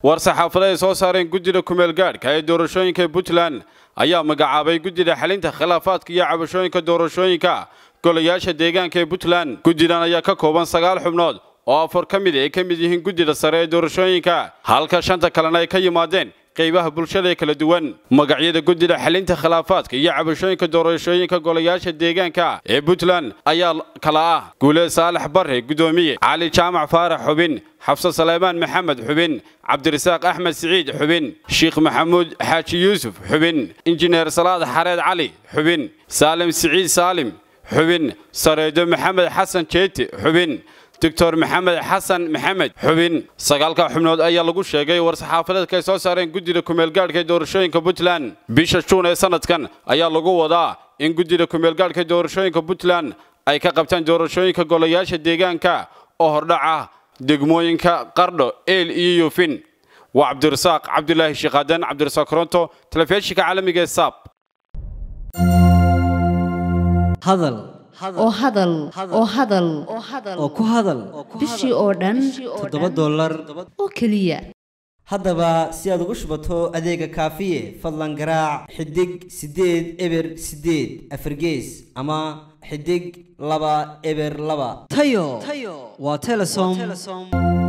war saxaafada ay soo saareen guddida kumeel gaadhka ee doorashooyinka puntland ayaa magacaabay guddida xalinta khilaafaadka iyo cabashooyinka doorashooyinka golayaasha deegaanka ee puntland guddidan ayaa ka kooban sagaal xubnood oo afar ka mid ay ka mid yihiin guddida sare ee doorashooyinka halka shanta kalena ay ka yimaadeen qaybaha bulshada ee kala duwan magacyada guddida xalinta khilaafaadka iyo cabashooyinka doorashooyinka golayaasha deegaanka ee puntland ayaa kala ah guuleed saalax barre guddoomiye cali jaamac faarax xubin xafse saleymaan maxamed xubin cabdirasaaq axmed siciid xubin sheikh maxamuud xaaji yuusuf xubin injineer salaad xareed cali xubin saalim siciid saalim xubin sareedo maxamed xasan jeeti xubin doctor maxamed xasan maxamed xubin sagaalka xubnood ayaa lagu sheegay war-saxaafadeedka ay soo saareen guddida kumeelgaadhka ee doorashooyinka puntland bisha juun ee sanadkan ayaa lagu wadaa in guddida kumeelgaadhka ee doorashooyinka puntland ay ka qabtaan doorashooyinka golayaasha deegaanka oo hordhaca degmooyinka qardho eel iyo yuufin waa cabdirasaaq cabdulaahi shiikaadan cabdirasaaq koronto telefishinka caalamiga ee saab hadal oo hadal oo hadal oo ku hadal bishii oo dhan toddoba dollar oo keliya haddaba si aad ugu shubato adeega kaafiye fadlan garaac xidig siddeed eber siddeed afargees ama xidig laba eber laba tayo waa telesom